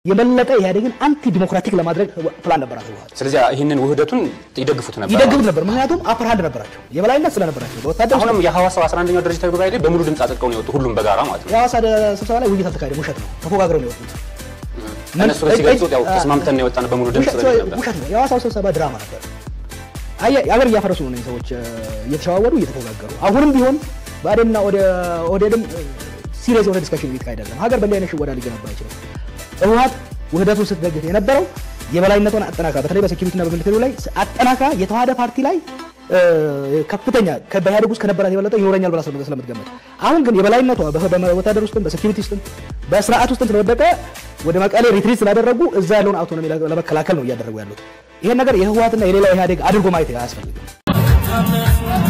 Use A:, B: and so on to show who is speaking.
A: የበለጠ ኢህአዴግን አንቲ ዲሞክራቲክ ለማድረግ ፕላን ነበራት ህወሓት።
B: ስለዚህ ይህንን ውህደቱን ይደግፉት ነበር።
A: ይደግፉት ነበር፣ ምክንያቱም አፐር ሃንድ ነበራቸው፣ የበላይነት ስለነበራቸው በወታደር
B: አሁንም የሐዋሳው 11ኛው ድርጅታዊ ጉባኤ ላይ በሙሉ ድምፅ አጽድቀው ነው የወጡ ሁሉም በጋራ ማለት ነው።
A: የሐዋሳ ስብሰባ ላይ ውይይት አልተካሄደም፣ ውሸት ነው። ተፎካክረው ነው የወጡት።
B: እነሱ ላይ ሲገልጹት ያው ተስማምተን ነው የወጣነው በሙሉ ድምፅ
A: ውሸት
B: ስለሚል ነበር።
A: ውሸት ነው። የሐዋሳው ስብሰባ ድራማ ነበር። አየህ የሀገር እያፈረሱ ነው እነዚህ ሰዎች እ፣ እየተሸዋወዱ እየተፎካከሩ። አሁንም ቢሆን ብአዴንና ኦደ- ኦህዴድም ሲሪየስ የሆነ ዲስካሽን እየተካሄደ አይደለም። ሀገር በእንዲህ አይነት ሽወዳ ሊገነባ አይችልም። ህወሓት ውህደቱን ስትደግፍ የነበረው የበላይነቷን አጠናክራ በተለይ በሴኪሪቲና በሚሊተሪው ላይ አጠናክራ የተዋሃደ ፓርቲ ላይ እ፣ ከፍተኛ ከ- በኢህአዴግ ውስጥ ከነበራት የበለጠ ይኖረኛል ብላ ስለ- ስለምትገመት አሁን ግን የበላይነቷ በ- በወታደር ውስጥም በሴኪሪቲ ውስጥም በስርዓት ውስጥም ስለወደቀ ወደ መቀሌ ሪትሪት ስላደረጉ እዛ ያለውን አውቶኖሚ ለመከላከል ነው እያደረጉ ያሉት። ይሄን ነገር የህወሓትና የሌላው ኢህአዴግ አድርጎ ማየት አያስፈልግም።